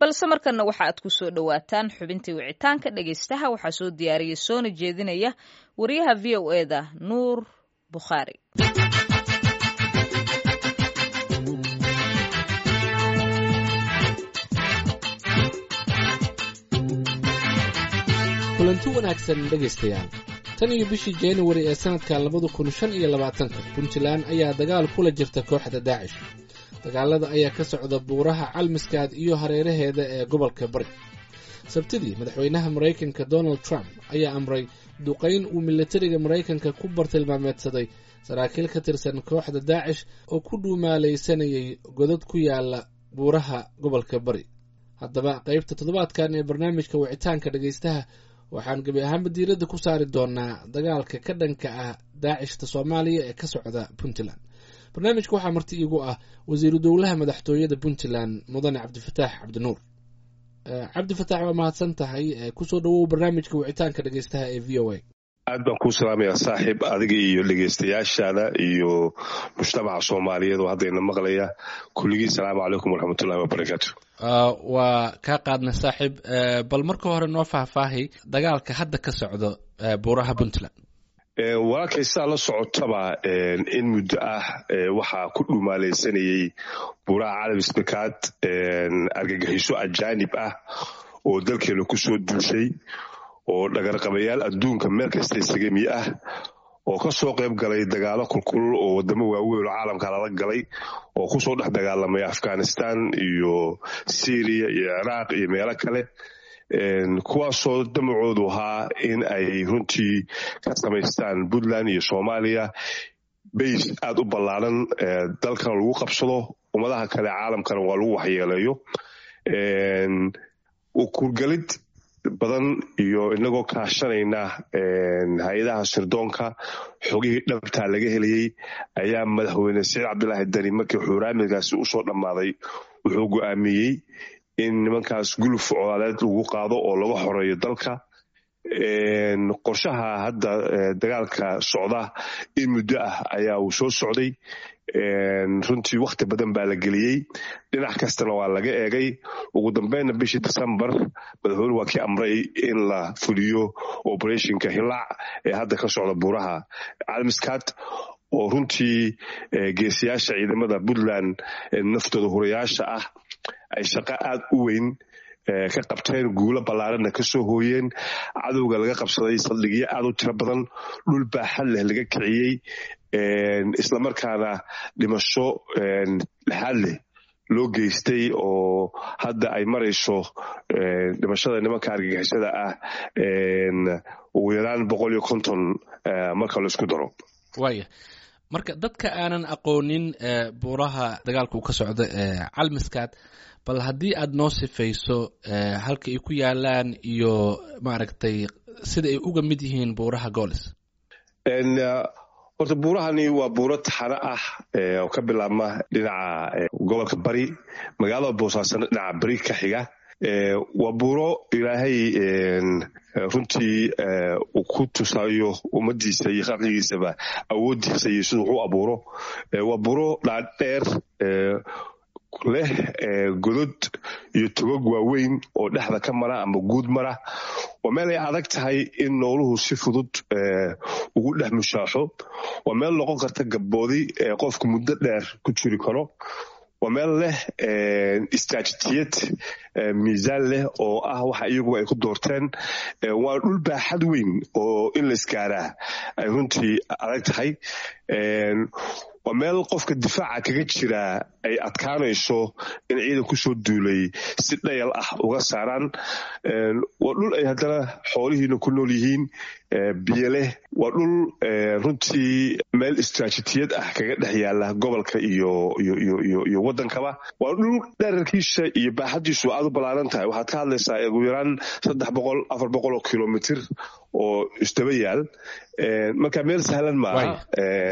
balse markanna waxa aad ku soo dhowaataan xubintii wicitaanka dhegaystaha waxaa soo diyaariyay soona jeedinaya wariyaha v o eda nuur bukhaari kulanti wanaagsan dhegaystayaal tan iyo bishii januari ee sanadka labada kun shan iyo labaatanka puntland ayaa dagaal kula jirta kooxda daacish dagaalada ayaa ka socda buuraha calmiskaad iyo hareeraheeda ee gobolka bari sabtidii madaxweynaha maraykanka donald trump ayaa amray duqayn uu militariga maraykanka ku bartilmaameedsaday saraakiil ka tirsan kooxda daacish oo ku dhuumaalaysanayay godad ku yaala buuraha gobolka bari haddaba qaybta toddobaadkan ee barnaamijka wicitaanka dhegaystaha waxaan gebi ahaanba diiradda ku saari doonaa dagaalka ka dhanka ah daacishta soomaaliya ee ka socda puntland barnaamijka waxaa marti iigu ah wasiiru dowlaha madaxtooyada puntland mudane cabdifataax cabdinuur cabdifataax waa mahadsan tahay kusoo dhawow barnaamijka wicitaanka dhegaystaha ee v o a aad baan kuu salaamayaa saaxiib adiga iyo dhegaystayaashaada iyo mujtamaca soomaaliyeed oo haddayna maqlaya kulligii salaamu calaykum waraxmatullahi wabarakaatu waa kaa qaadnay saaxiib bal marka hore noo faahfaahay dagaalka hadda ka socdo buuraha puntland walaalkay sidaa la socotaba in muddo ah waxaa ku dhumaalaysanayay buuraha calamisbakaad argagixiso ajaanib ah oo dalkeena kusoo duushay oo dhagarqabayaal adduunka meel kasta isagami ah oo ka soo qayb galay dagaalo kulkulul oo wadamo waaweyn oo caalamka lala galay oo kusoo dhex dagaalamay afghanistan iyo syriya iyo ciraaq iyo meelo kale kuwaasoo damacoodu ahaa in ay runtii ka samaystaan puntland iyo soomaaliya bays aad u ballaaran dalkana lagu qabsado ummadaha kale caalamkana waa lagu waxyeeleeyo kurgalid badan iyo inagoo kaashanayna hay-adaha sirdoonka xogihii dhabtaa laga helayey ayaa madaxweyne saciid cabdilaahi dani markii xuuraamigaasi usoo dhammaaday wuxuu go'aamiyey in nimankaas guluf colaaleed lagu qaado oo laga xoreeyo dalka qorshaha hadda dagaalka socda in muddo ah ayaa uu soo socday runtii wakhti badan baa la geliyey dhinac kastana waa laga eegay ugu dambeynna bishii decembar madaxweyne waa kii amray in la fuliyo operationka hilaac ee hadda ka socda buuraha calmiskaad oo runtii geesiyaasha ciidamada puntland naftooda hurayaasha ah ay shaqo aad u weyn ka qabteen guulo ballaaranna ka soo hooyeen cadowga laga qabsaday saldhigyo aad u tiro badan dhul baaxad leh laga kiciyey islamarkaana dhimasho lexaad leh loo geystay oo hadda ay marayso dhimashada nimanka argagixisada ah ugu yaraan boqol iyo konton marka la isku daro waaya marka dadka aanan aqoonin buuraha dagaalka uu ka socdo calmiskaad bal haddii aad noo sifayso halka ay ku yaalaan iyo maaragtay sida ay uga mid yihiin buuraha goolis horta buurahani waa buuro taxano ah oo ka bilaabma dhinaca gobolka bari magaalada boosaasana dhinaca bari ka xiga waa buuro ilaahay runtii uu ku tusayo ummadiisa iyo khalqigiisaba awoodiisa iyo siduu u abuuro waa buuro dhaadheer leh godod iyo togog waaweyn oo dhexda ka mara ama guud mara waa meel ay adag tahay in nooluhu si fudud ugu dhex mushaaxo waa meel noqon karta gabboodi qofku muddo dheer ku jiri karo waa meel leh istraatijiyad miisaan leh oo ah waxa iyagu ay ku doorteen waa dhul baaxad weyn oo in la isgaaraa ay runtii adag tahay waa meel qofka difaaca kaga jira ay adkaanayso in ciidan kusoo duulay si dhayal ah uga saaraan waa dhul ay haddana xoolihiina ku nool yihiin biyo leh waa dhul runtii meel istraatijiyad ah kaga dhex yaala gobolka iyo iyo waddankaba waa dhul dherarkiisa iyo baaxadiisu aad u ballaaran tahay waxaad ka hadlaysaa ugu yaraan saddex boqol afar boqol oo kilomitr oo isdaba yaal marka meel sahlan maaha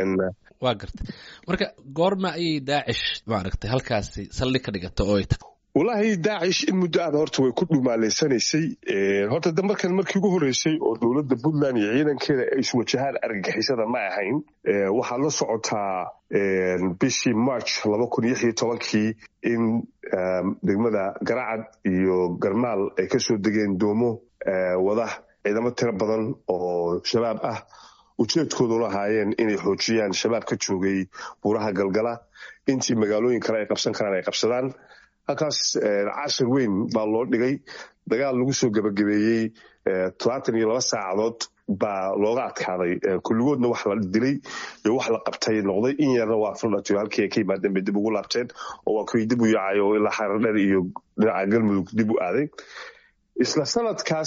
waa gartay marka goorma ayay daacish maaragtay halkaasi saldhig ka dhigata oo ay tagto wallaahi daacish in muddo aada horta way ku dhumaaleysanaysay horta da markan markii ugu horreysay oo dowladda puntland iyo ciidankeeda ay iswajahaan argagixisada ma ahayn waxaad la socotaa bishii march laba kun iyo iyo tobankii in degmada garacad iyo garmaal ay kasoo degeen doomo wada ciidamo tiro badan oo shabaab ah ujeedkoodu lahaayeen inay xoojiyaan shabaab ka joogay buuraha galgala intii magaalooyin kale ay qabsan karaan ay qabsadaan halkaas cashir weyn baa loo dhigay dagaal lagu soo gebagabeeyey todobaatan iyo laba saacadood baa looga adkaaday kulligoodna wax la dilay iyo wax la qabtay noqday in yarna waa fuldhatiyo halkii ay ka yimaadeen bay dib ugu laabteen oo waa kuwii dib u yaacay oo ilaa xaradheer iyo dhinaca galmudug dib u aaday isla sanadkaas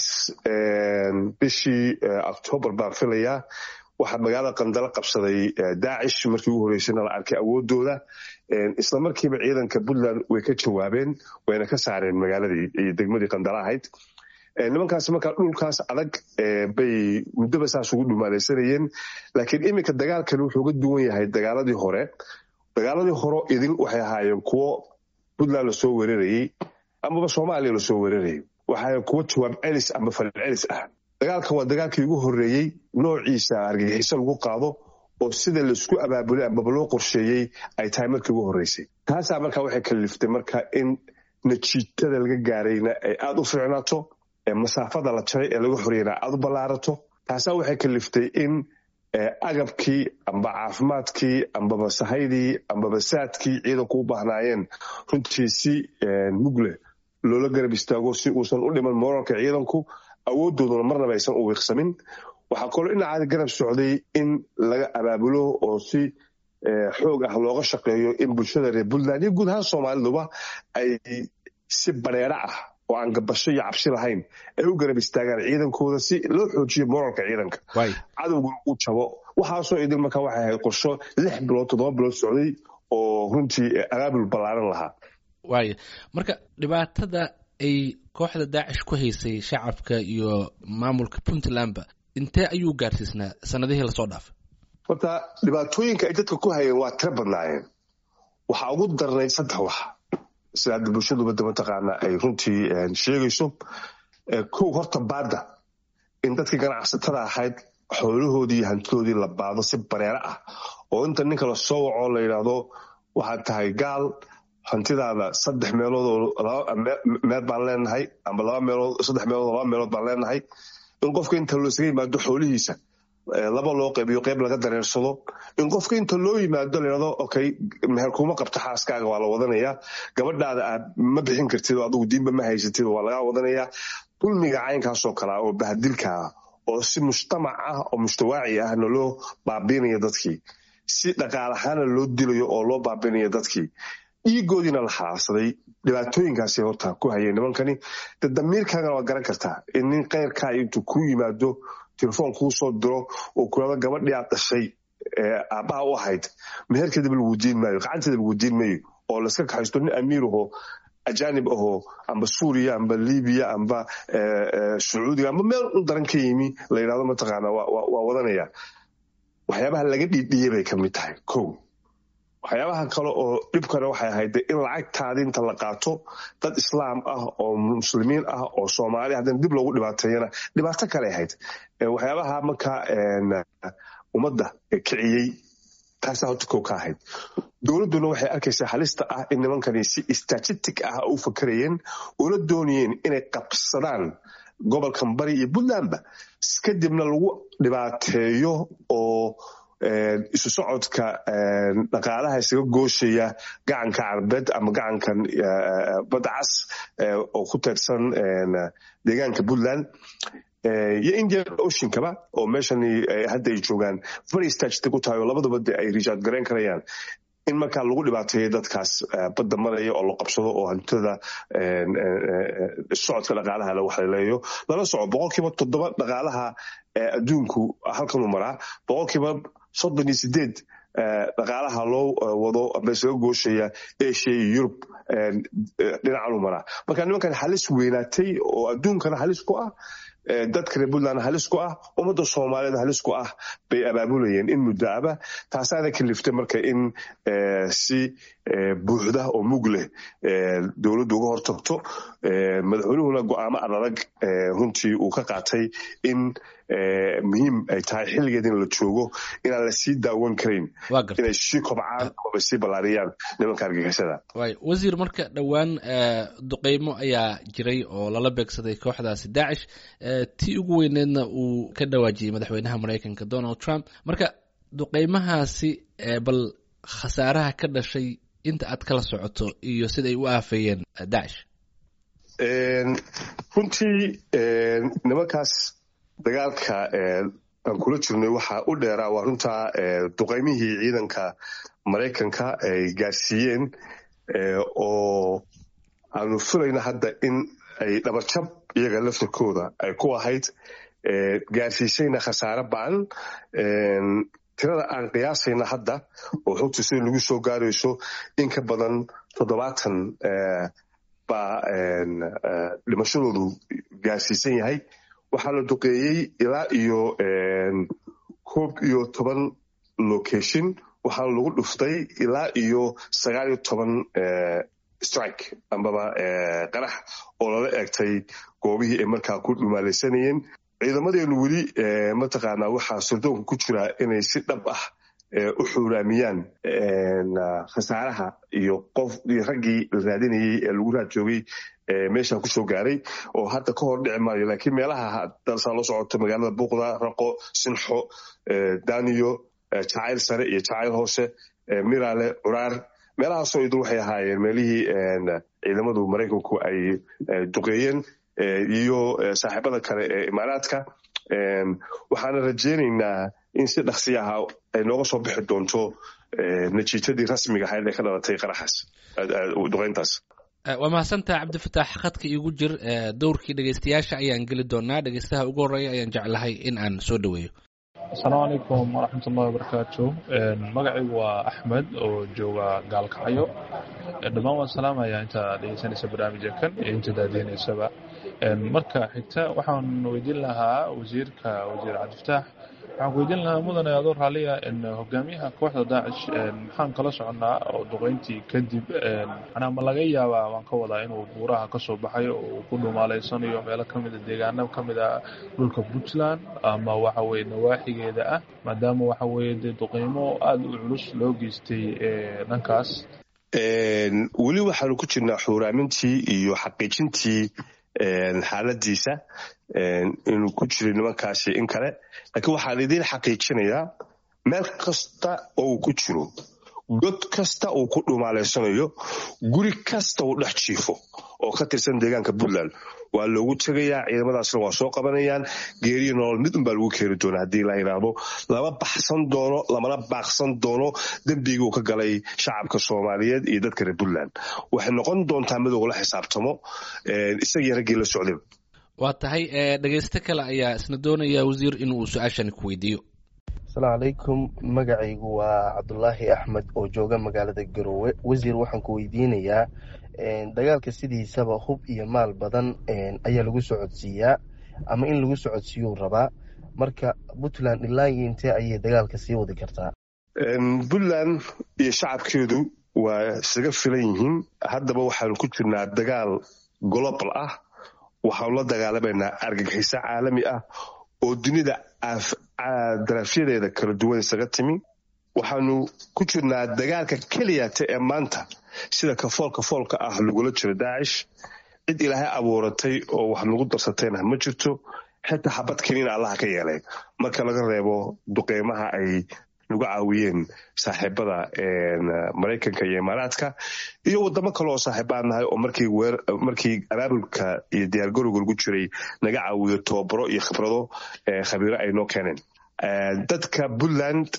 bishii octoobar baan filayaa waxaa magaalada qandalo qabsaday daacish markii ugu horreysayna la arkay awoodooda isla markiiba ciidanka puntland way ka jawaabeen wayna ka saareen magaaladii iyo degmadii qandalo ahayd nimankaas markaa dhulkaas adag bay muddoba saas ugu dhumaaleysanayeen laakiin iminka dagaalkan wuxuu ga duwan yahay dagaaladii hore dagaaladii hore idil waxay ahaayeen kuwo puntland lasoo weerarayey amaba soomaaliya lasoo weerarayay waxaa kuwo jawaab celis ama falil celis ah dagaalkan waa dagaalkii ugu horreeyey noociisa argagixiso lagu qaado oo sida laisku abaabulay amaba loo qorsheeyey ay tahay markii ugu horreysay taasaa markaa waxay kaliftay marka in najiitada laga gaarayna ay aada u fiicnaato masaafada la jaray ee laga horeyna aada u ballaarato taasaa waxay kaliftay in agabkii amba caafimaadkii ambaba sahaydii ambaba saadkii ciidanku u baahnaayeen runtii si mugle loola garab istaago si uusan u dhiman moralka ciidanku awoodooduna marnaba aysan u wiiqsamin waxaa kaloo dhinacaada garab socday in laga abaabulo oo si xoog ah looga shaqeeyo in bulshada reer puntland iyo guud ahaan soomaaliduba ay si bareero ah oo aan gabasho iyo cabsi lahayn ay u garab istaagaan ciidankooda si loo xoojiyo moralka ciidanka cadowguna uu jabo waxaasoo idil markaa waxay ahayd qorsho lix bilood toddoba bilood socday oo runtii abaabul ballaaran lahaa waaya marka dhibaatada ay kooxda daacish ku haysay shacabka iyo maamulka puntlandba intee ayuu gaarsiisnaa sanadihii lasoo dhaafay horta dhibaatooyinka ay dadka ku hayeen waa tiro badnaayeen waxaa ugu darnayd saddex wax sida hadda bulshaduba mataqaana ay runtii sheegayso kow horta baadda in dadkii ganacsatada ahayd xoolahoodii iyo hantidoodii la baado si bareero ah oo inta ninka lasoo waco la yidhaahdo waxaad tahay gaal hantidaada saddex meelood oo meel baan leenahay amba laba meelood saddex meelood oo laba meelood baan leenahay in qofka inta loo isaga yimaado xoolihiisa laba loo qaybiyo qayb laga dareersado in qofka inta loo yimaado layidhahdo okay meher kuma qabto xaaskaaga waa la wadanayaa gabadhaada aad ma bixin kartid oo adigu diinba ma haysatid waa lagaa wadanayaa dulmiga caynkaasoo kalea oo bahadilkaa oo si mujtamac ah oo mujtawaaci ahna loo baabiinaya dadkii si dhaqaalahaana loo dilayo oo loo baabinayo dadkii dhiigoodiina la xalaabsaday dhibaatooyinkaasay horta ku hayeen nimankani de damiirkaagana waa garan kartaa in nin keyrkaa intuu ku yimaado telefoon kuu soo diro oo kulado gabadhii aad dhashay aabbaha u ahayd meherkeedaba lagu diin maayo gacanteeda lagu diin maayo oo layska kaxaysto nin amiir ahoo ajaanib ahoo amba suuriya amba libiya amba sacuudiga amba meel u daran ka yimi la yidhahdo mataqaana waa wadanaya waxyaabaha laga dhiidhiyey bay ka mid tahay ko waxyaabaha kale oo dhibkana waxay ahayd in lacagtaadi inta la qaato dad islaam ah oo muslimiin ah oo soomaali haddana dib loogu dhibaateeyana dhibaato kale ahayd waxyaabaha markaa ummadda kiciyey taasaa horta kow ka ahayd dowladduna waxay arkaysaa halista ah in nimankani si statistic ah u fakarayeen una doonayeen inay qabsadaan gobolkan bari iyo puntlandba kadibna lagu dhibaateeyo oo isu socodka dhaqaalaha isaga gooshaya gacanka carbeed ama gacankan badda cas oo ku teedsan deegaanka puntland iyo indian oceankaba oo meeshan hadda ay joogaan very statistic u tahay oo labaduba de ay rijaad garayn karayaan in markaa lagu dhibaateeyo dadkaas badda maraya oo la qabsado oo hantada socodka dhaqaalaha la waxleeleeyo lala soco boqolkiiba toddoba dhaqaalaha adduunku halkanuu maraa boqolkiiba soddon iyo sideed dhaqaalaha loo wado ama isaga gooshaya asia iyo yurub dhinacanuu maraa marka nimankan halis weynaatay oo adduunkana halis ku ah dadka reer puntland halis ku ah ummadda soomaaliyeed halis ku ah bay abaabulayeen in muddo aba taasaana kaliftay marka in si buuxda oo mug leh dowladdu uga hortagto madaxweynuhuna go-aamo adadag runtii uu ka qaatay in muhiim ay tahay xilligeed in la joogo inaan la sii daawan karayn inay sii kobcaan amaba sii ballaariyaan nimanka argagixisada wasiir marka dhowaan duqeymo ayaa jiray oo lala beegsaday kooxdaasi daacish tii ugu weyneedna uu ka dhawaajiyey madaxweynaha maraykanka donald trump marka duqeymahaasi bal khasaaraha ka dhashay inta aad kala socoto iyo siday u aafeeyeen daacish runtii nimankaas dagaalka aan kula jirnay waxaa u dheeraa waa runtaa duqeymihii ciidanka maraykanka ay gaarsiiyeen oo aanu filayna hadda in ay dhabarjab iyaga laftarkooda ay ku ahayd gaarsiisayna khasaare ba-an tirada aan qiyaasayna hadda oo xogta sida lagu soo gaarayso in ka badan toddobaatan baa dhimashadoodu gaarsiisan yahay waxaa la duqeeyey ilaa iyo koob iyo toban location waxaa lagu dhuftay ilaa iyo sagaal iyo toban strike ambaba qarax oo lala eegtay goobihii ay markaa ku dhumaalaysanayeen ciidamadeenu weli mataqaanaa waxaa surdoonka ku jira inay si dhab ah u xuuraamiyaan khasaaraha iyo qof iyo raggii la raadinayey ee lagu raad joogay meesha kusoo gaaray oo hadda ka hor dhici maayo laakiin meelaha dalsaa loo socoto magaalada buuqda raqo sinxo daniyo jacayl sare iyo jacayl hoose miraale curaar meelahaasoo idin waxay ahaayeen meelihii ciidamadu maraykanku ay duqeeyeen iyo saaxiibada kale ee imaaraadka waxaana rajeynaynaa in si dhaksi aha ay nooga soo bixi doonto natiijadii rasmiga ahayd ee ka dhalatay qaraxaas duqeyntaas waa mahadsantaha cabdifataax khadka iigu jir dowrkii dhegeystayaasha ayaan geli doonaa dhegeystaha ugu horreeya ayaan jeclahay in aan soo dhoweeyo asalaamu calaykum waraxmat ullahi wabarakaatu magacaygu waa axmed oo jooga gaalkacyo dhammaan waan salaamayaa inta dhegeysanaysa barnaamijka kan iyo inta daadeynaysaba marka xigta waxaan weydiin lahaa wasiirka wasiir cabdifataax waxaan ku weydiin lahaa mudane adoo raaliya hogaamiyaha kooxda daacish maxaan kala soconnaa oo duqeyntii kadib manaa ma laga yaabaa waan ka wadaa inuu buuraha ka soo baxay oo uu ku dhumaaleysanayo meelo ka mida deegaano ka mid a dhulka puntland ama waxa weye nawaaxigeeda ah maadaama waxa weye dee duqeymo aada u culus loo geystay dhankaas weli waxaanu ku jirnaa xuuraamintii iyo xaqiijintii xaaladiisa inuu ku jiray nimankaasi in kale laakiin waxaan idiin xaqiijinayaa meel kasta oo uu ku jiro god kasta uu ku dhumaaleysanayo guri kasta uu dhex jiifo oo ka tirsan deegaanka puntland waa loogu tegayaa ciidamadaasna waa soo qabanayaan geeriyo nolol mid unbaa lagu keeni doona haddii la yidhaahdo lama baxsan doono lamana baaqsan doono dembigii uu ka galay shacabka soomaaliyeed iyo dadka reer puntland waxay noqon doontaa mid ugula xisaabtamo isagii raggii la socdayba waa tahay dhegeysto kale ayaa isna doonaya wasiir inuu su-aashani ku weydiiyo asalaamu calaykum magacaygu waa cabdulaahi axmed oo jooga magaalada garoowe wasiir waxaan ku weydiinayaa dagaalka sidiisaba hub iyo maal badan ayaa lagu socodsiiyaa ama in lagu socodsiiyuu rabaa marka puntland ilaa iyo intee ayay dagaalka sii wadi kartaa puntland iyo shacabkeedu waa isaga filan yihiin haddaba waxaanu ku jirnaa dagaal global ah waxaanu la dagaalamaynaa argagixiso caalami ah oo dunida daraafyadeeda kala duwan isaga timi waxaanu ku jirnaa dagaalka keliyata ee maanta sida kafoolka foolka ah lagula jiro daacish cid ilaahay abuuratay oo wax nagu darsatayna ma jirto xitaa xabad keliina allaha ka yeelay marka laga reebo duqeymaha ay nagu caawiyeen saaxiibada maraykanka iyo imaaraadka iyo wadamo kale oo saaxiibaan nahay oo markii abaabulka iyo diyaargarowga lagu jiray naga caawiyo tobabaro iyo khibrado khabiiro ay noo keeneen dadka puntland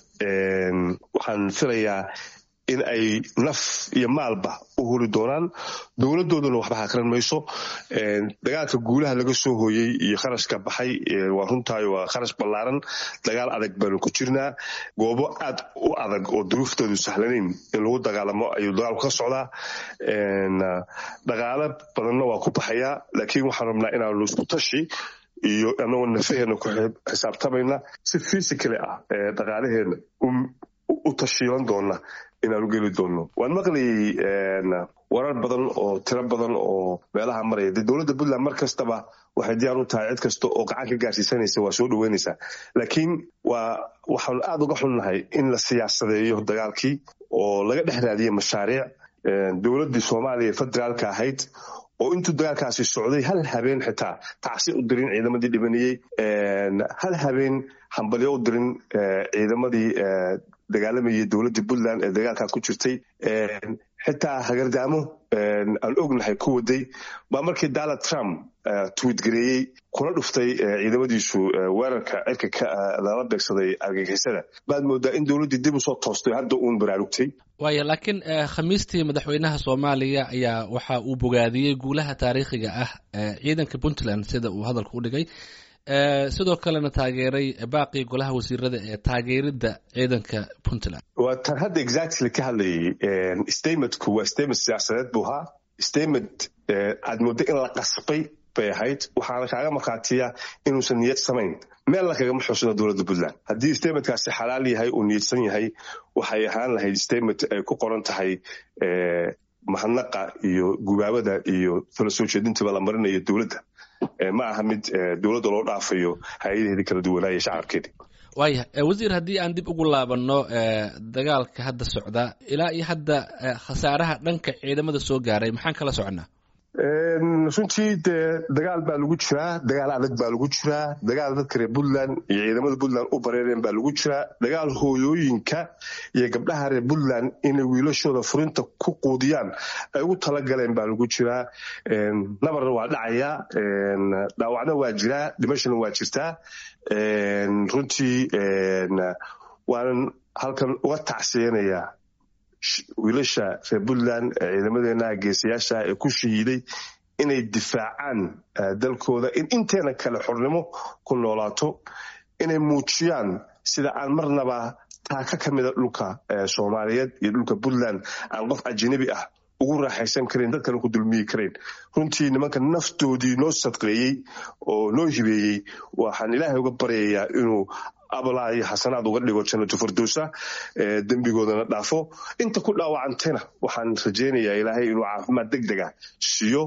waxaan filayaa in ay naf iyo maalba u huri doonaan dowladooduna waxba hakran mayso dagaalka guulaha laga soo hooyey iyo kharashka baxay waa runtaay waa kharash ballaaran dagaal adag baanu ku jirnaa goobo aad u adag oo duruuftoodu sahlanayn in lagu dagaalamo ayuu dagaalku ka socdaa dhaqaalo badanna waa ku baxayaa laakiin waxaan rabnaa inaanu isku tashi iyo anagoo nafaheena ku xisaabtamayna si physically ah dhaqaalaheena u tashiilan doona inaanu geli doonno waan maqlayay warar badan oo tiro badan oo meelaha maraya dee dowladda puntland mar kastaba waxay diyaar u tahay cid kasta oo gacan ka gaarsiisanaysa waa soo dhaweynaysaa laakiin waa waxaanu aada uga xunnahay in la siyaasadeeyo dagaalkii oo laga dhex raadiyay mashaariic dowladdii soomaaliya federaalka ahayd oo intuu dagaalkaasi socday hal habeen xitaa tacsi u dirin ciidamadii dhibanayey hal habeen hambalyo u dirin ciidamadii dagaalamayay dowladdii puntland ee dagaalkaa ku jirtay xitaa hagardaamo aan ognahay ku waday baa markii donald trump twiitgareeyey kuna dhuftay ciidamadiisu weerarka cirka lala beegsaday argagixisada baad moodaa in dowladdii dib usoo toostay hadda uun baraarugtay waaya laakiin khamiistii madaxweynaha soomaaliya ayaa waxa uu bogaadiyey guulaha taariikhiga ah ciidanka puntland sida uu hadalka u dhigay sidoo kalena taageeray baaqii golaha wasiirada ee taageeridda ciidanka puntland waa tan hadda exactly ka hadlayay statementku waa statement siyaasadeed buu ahaa statement aad mooddo in la qasbay bay ahayd waxaana kaaga markhaatiya inuusan niyad samayn meel la kagama xuusano dowladda puntland haddii statementkaasi xalaal yahay uu niyadsan yahay waxay ahaan lahayd statement ay ku qoran tahay mahadnaqa iyo gubaabada iyo tala soo jeedintaba la marinayo dowladda ma aha mid dowladda loo dhaafayo hay-adaheedii kala duwanaaye shacabkeedii waaya wasiir haddii aan dib ugu laabanno dagaalka hadda socda ilaa iyo hadda khasaaraha dhanka ciidamada soo gaaray maxaan kala soconnaa runtii dee dagaal baa lagu jiraa dagaal adag baa lagu jiraa dagaal dadka reer puntland iyo ciidamada puntland u bareereen baa lagu jiraa dagaal hooyooyinka iyo gabdhaha reer puntland inay wiilashooda furinta ku quudiyaan ay ugu talagaleen baa lagu jiraa nabarna waa dhacayaa dhaawacna waa jiraa dhimashana waa jirtaa runtii waanan halkan uga tacsiyanayaa wiilasha reer puntland ciidamadeena geesayaasha ee ku shahiiday inay difaacaan dalkooda in inteena kale xornimo ku noolaato inay muujiyaan sida aan marnaba taaka ka mida dhulka soomaaliyeed iyo dhulka puntland aan qof ajanabi ah ugu raaxaysan karayn dad kale ku dulmiyi karayn runtii nimanka naftoodii noo sadqeeyey oo noo hibeeyey waxaan ilaahay uga baryayaa inuu abalaa iyo xasanaad uga dhigo jannatu firdowsa dembigoodana dhaafo inta ku dhaawacantayna waxaan rajaynayaa ilaahay inuu caafimaad deg dega siiyo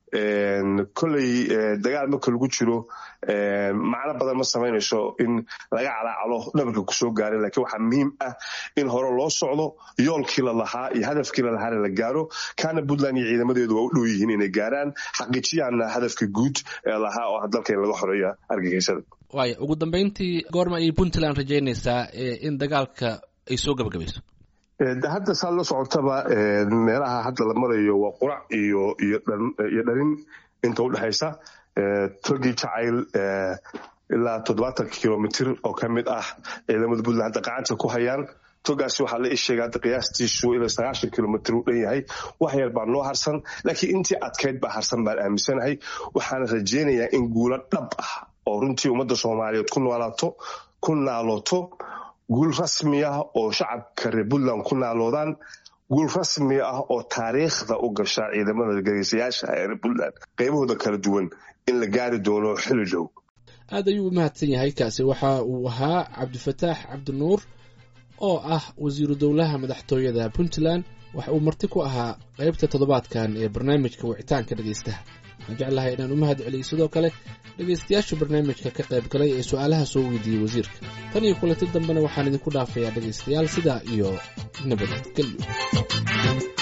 kolley dagaal marka lagu jiro macno badan ma samaynayso in laga calaacalo dhabarka kusoo gaaray laakiin waxaa muhiim ah in hore loo socdo yoolkii la lahaa iyo hadafkii la lahaana la gaaro kaana puntland iyo ciidamadeedu waa u dhow yihiin inay gaaraan xaqiijiyaana hadafka guud ee lahaa oo ah dalka in laga xoreeya argagixisada waaya ugu dambeyntii goorma ayay puntland rajaynaysaa in dagaalka ay soo gabagabayso hadda saad la socotaba meelaha hadda la marayo waa qurac iyo iyo dharin inta udhexaysa togii jacayl ilaa toddobaatan kilomitr oo ka mid ah ciidamada puntland hadda gacanta ku hayaan togaasi waxaa la isheega hadda qiyaastiisu ilaa sagaashan kilomitr u dhan yahay wax yar baa noo harsan laakiin intii adkayd baa harsan baan aaminsanahay waxaana rajaynayaa in guulo dhab ah oo runtii ummadda soomaaliyeed ku noolaato ku naalooto guul rasmi ah oo shacabka reer puntland ku naaloodaan guul rasmi ah oo taariikhda u gasha ciidamada gageysayaasha ee reer puntland qaybahooda kala duwan in la gaari doono xili dhow aad ayuu u mahadsan yahay kaasi waxa uu ahaa cabdifataax cabdinuur oo ah wasiiru dowlaha madaxtooyada puntland waxa uu marti ku ahaa qaybta toddobaadkan ee barnaamijka wicitaanka dhegaystaha waxaan jeclahay inaan u mahad celiyey sidoo kale dhegaystayaasha barnaamijka ka qayb galay ee su-aalaha soo weydiiyey wasiirka tan iyo kulanti dambena waxaan idinku dhaafayaa dhegaystayaal sidaa iyo nabadgelyo